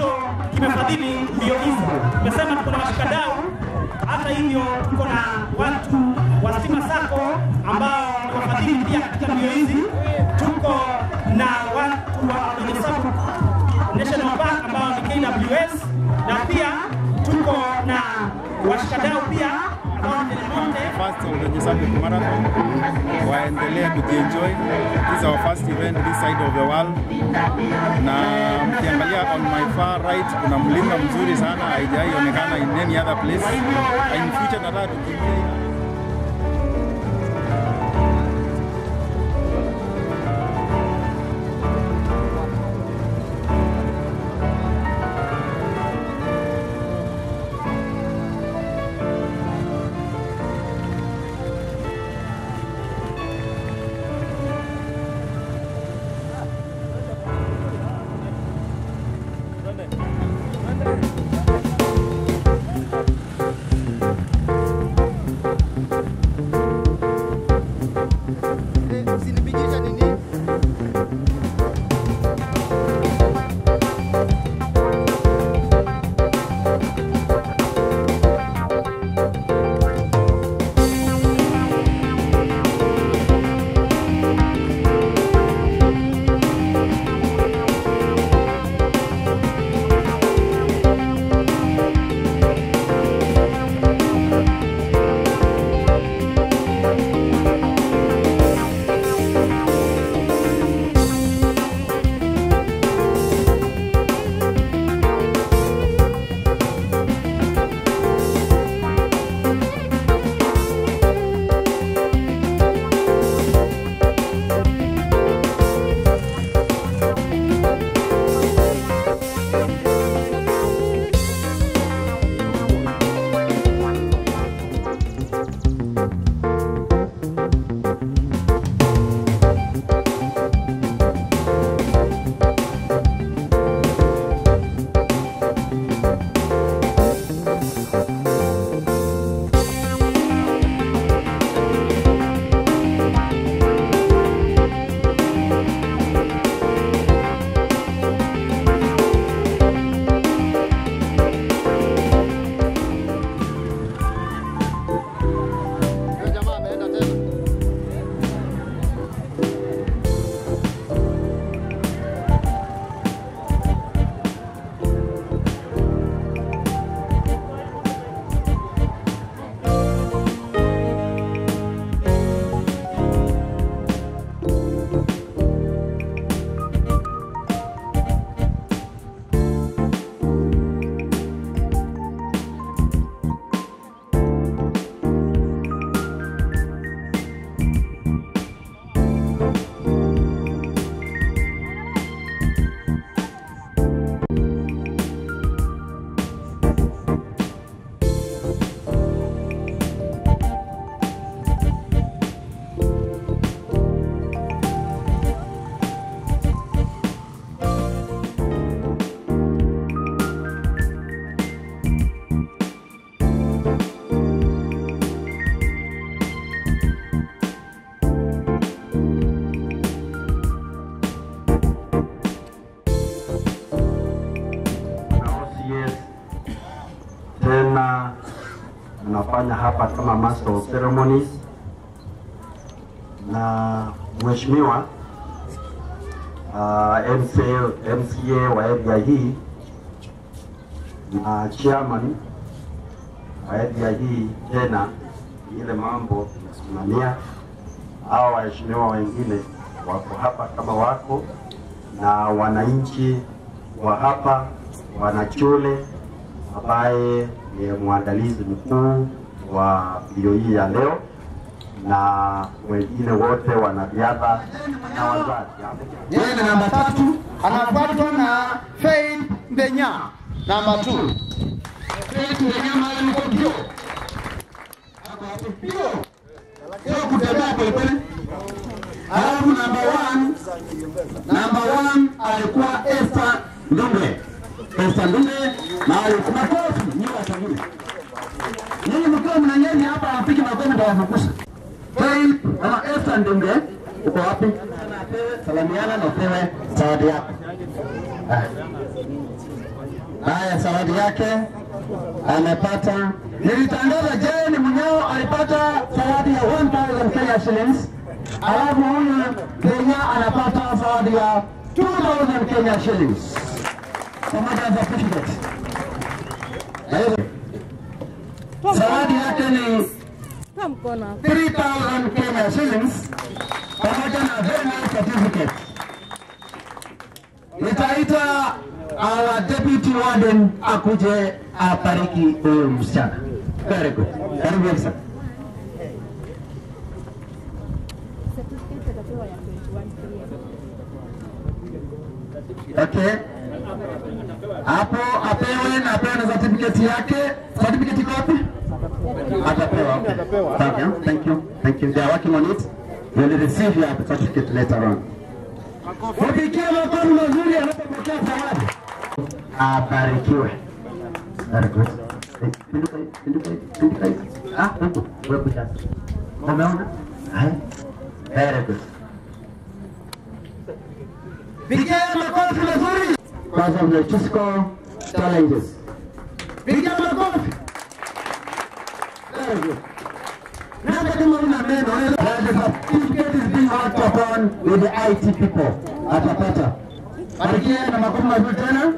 kimefadhili mbio hizi. Tumesema tuko na washikadau, hata hivyo tuko na watu wa Stima Sacco ambao ni wafadhili pia katika mbio hizi. Tuko na watu wa Kwenye Sacco National Park ambao ni KWS na pia tuko na washikadau pia ambao ni Del Monte first Ulenye Sacco Marathon waendelee kujienjoy. This is our first event this side of the world, na mkiangalia on my far right kuna mlima mzuri sana, haijai onekana in any other place. In future nataka tukimbie Usinipigisha nini? Huyo jamaa ameenda tena. na OCS tena mnafanya hapa kama master of ceremonies, na mheshimiwa uh, MCA, MCA wa area hii na chairman wa area hii tena ile mambo tunasimamia. Hawa waheshimiwa wengine wako hapa kama wako na wananchi wa hapa wanachule ambaye ni mwandalizi mkuu wa mbio hii ya leo na wengine wote wanariadha na wazazi. Yeye ni namba tatu, anafuatwa na Faith Ndenya namba 2. Faith Ndenya mahali yuko mbio. Ako hapo mbio. Sio kutembea polepole. Alafu namba 1 namba 1 alikuwa Esther Ndunge. Esther Ndunge mahali kuna kofi nyinyi wasanii. Nyinyi mkiwa mnanyeni hapa apiki makofi ndio wafukusha. Faith ama Esther Ndunge uko wapi? Salamiana na upewe zawadi yako. Ah. Haya, zawadi yake amepata. Nilitangaza Jane Munyao alipata zawadi ya 1000 Kenya shillings, alafu huyu Kenya anapata zawadi ya 2000 Kenya shillings pamoja na certificate. Na hivyo, Zawadi yake ni 3000 Kenya shillings pamoja na very nice certificate. Nitaita our deputy warden akuje apariki huyu msichana. Very good. Karibu Elsa. Okay. Hapo apewe na apewe na certificate yake. Certificate iko wapi? Atapewa. okay. Thank you. Thank you. Thank you. They are working on it. You will receive your certificate later on. Wapigie makofi mazuri anapopokea zawadi. Abarikiwe. Very good. Eh, Pinduka hivi, pinduka hivi, pinduka hivi. Ah, huku, wewe kuja. Umeona? Hai. Very good. Pigia makofi mazuri. Because of the physical challenges. Pigia makofi. Very good. Na hata kama una meno, wewe- the certificate is being worked upon with the IT people. Atapata. Barikia na makofi mazuri tena.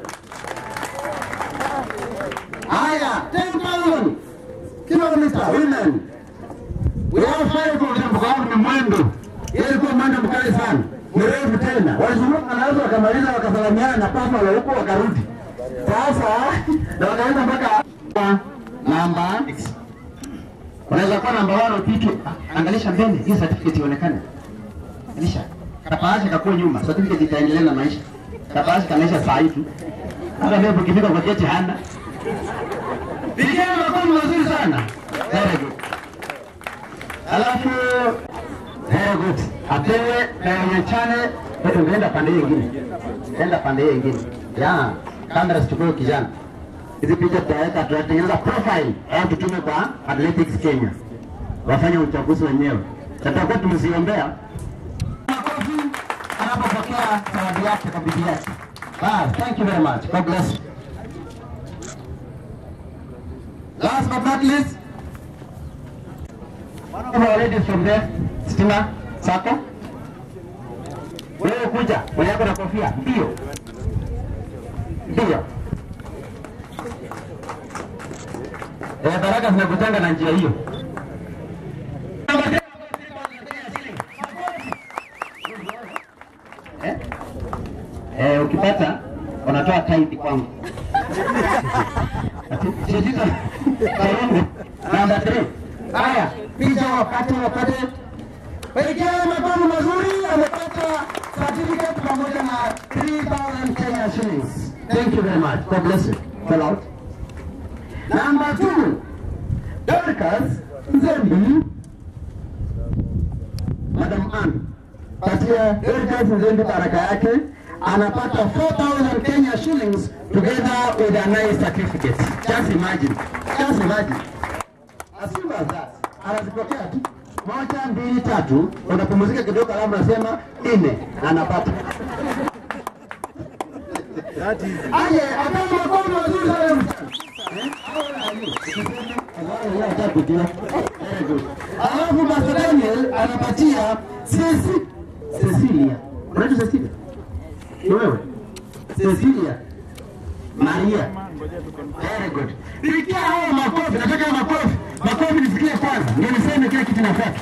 Haya, 10,000 kilomita women. We have five of them kwa sababu ni mwendo. Ile ilikuwa mwendo mkali sana. Mrefu tena. Walizunguka na watu wakamaliza wakasalamiana na papa wa huko wakarudi. Sasa na wakaenda mpaka namba Unaweza kuwa namba 1 ukitu angalisha mbele hii certificate ionekane. Angalisha. Kapaaje kakuwa nyuma. Certificate itaendelea na maisha. Kapaaje kanaisha saa hii tu. Hata leo ukifika kwa geti hana. Pigia makofi mazuri sana. Very good. Alafu very good. Apewe na yenye chane wetu ungeenda pande hiyo nyingine. Enda pande hiyo nyingine. Ya, kamera zichukue kijana. Hizi picha tutaweka tutatengeneza profile au tutume kwa Athletics Kenya. Wafanye uchaguzi wenyewe. Tutakuwa tumeziombea makofi anapopokea zawadi yake kwa bibi yake. Wow, thank you very much. God bless you. Last but not least, one of our ladies from there, Stima Sako. Wewe kuja, mwenye yako na kofia. Ndio. Ndio. Eh, baraka zinakutanga na njia hiyo. Eh? Eh, ukipata unatoa tithe kwangu. Shirika Karongo namba 3. Haya, picha wakati wakati Pigia makofi mazuri amepata certificate pamoja na 3000 Kenya shillings. Thank you very much. God bless you. Fill out. Number 2. Dorcas Nzembi. Madam Ann. Patia Dorcas Nzembi baraka yake anapata 4000 Kenya shillings together with a nice certificate. Just imagine. Just imagine. As soon as that, anazipokea tu moja, mbili, tatu, unapumzika kidogo, alafu unasema nne, anapata aje. Apana makofi mazuri sana msichana. Eh? Yeye hataki kujua. Very good. Alafu Pastor Daniel anapatia Ceci Cecilia. Unaitwa Cecilia? Ni wewe? Cecilia. Maria. Very good. Pigia hao makofi, nataka makofi. Makofi nisikie kwanza. Ndio niseme kile kitu nafuata.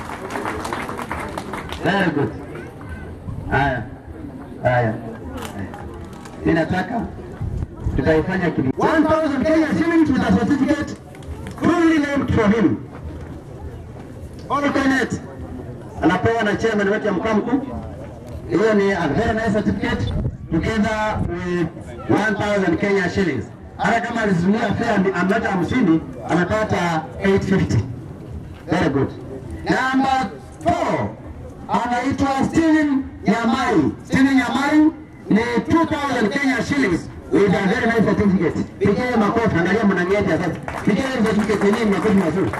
Very good. Haya. Haya. Mimi nataka tutaifanya kitu. 1000 Kenya shillings with a certificate fully named for him. Alternate. Anapewa na chairman wetu ya mkoa mkuu. Hiyo ni a very nice certificate together with 1000 Kenya shillings. Hata kama alizuia fare amleta hamsini amepata 850. Very good. Number 4 anaitwa Steven Nyamai. Steven Nyamai ni 2000 Kenya shillings with a very nice certificate. Pigie makofi, angalia mnanienda sasa. Pigie hiyo certificate yenyewe makofi mazuri.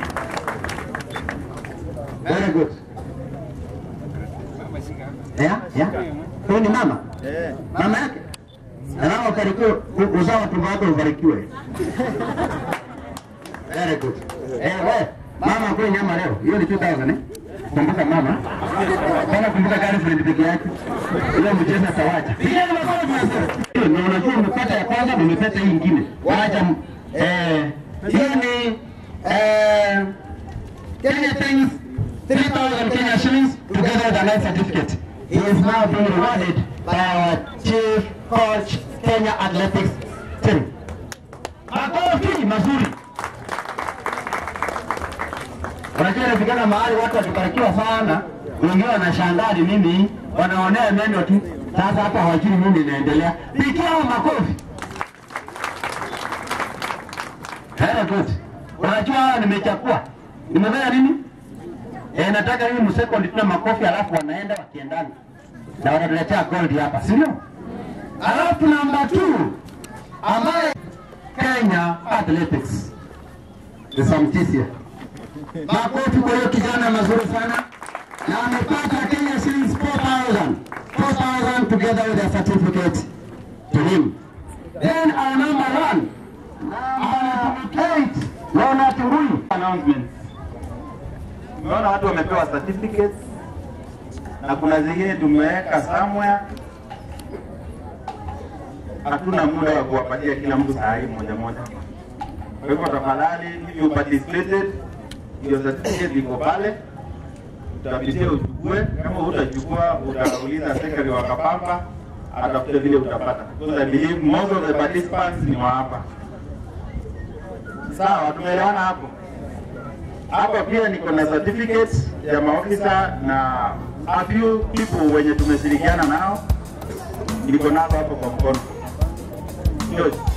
Very good. Yeah, yeah. Huyu ni mama? Mama yake? Na nao ukarikiwe u- uzao tumbo wako ubarikiwe. Very good. Eh, we, mama kule nyama leo. Hiyo ni 2000 eh? Kumbuka mama. Kana kumbuka girlfriend peke yake. Ile mchezo atawacha. Pigeni makofi tunasema. Na unajua umepata ya kwanza na umepata hii nyingine. Wacha m- eh hiyo ni eh Kenya thanks 3000 Kenya shillings together with a life certificate. He is now being rewarded by our chief coach Kenya Athletics team. Makofi mazuri. Unajua inafika mahali watu wakibarikiwa sana, wengine wanashangaa ni mimi, wanaonea meno tu. Sasa hapa hawajui nini inaendelea. Pigia hao makofi. Very good. Unajua hawa nimechakua. Nimefanya nini? Eh, nataka hii msekondi tuna makofi alafu wanaenda wakiendana. Na wanatuletea gold hapa, si ndio? Alafu namba 2 ambaye Kenya Athletics. Nisamtisia. Makofi kwa hiyo kijana mazuri sana. Na amepata Kenya shillings 4000. 4000 together with a certificate to him. Then our number one, Kate Leonard Ngui. announcements. Umeona watu wamepewa certificates na kuna zingine tumeweka somewhere. Hatuna muda wa kuwapatia kila mtu saa hii moja moja. Kwa hivyo tafadhali, if you participated, hiyo certificate iko pale, utapitia uchukue. Kama utachukua, utauliza secretary wa Kapamba atafute vile utapata, because I believe most of the participants ni wa hapa. Sawa, tumeelewana hapo. Hapa pia niko na certificate ya maofisa na a few people wenye tumeshirikiana nao, niko nazo hapo kwa mkono. Ndio.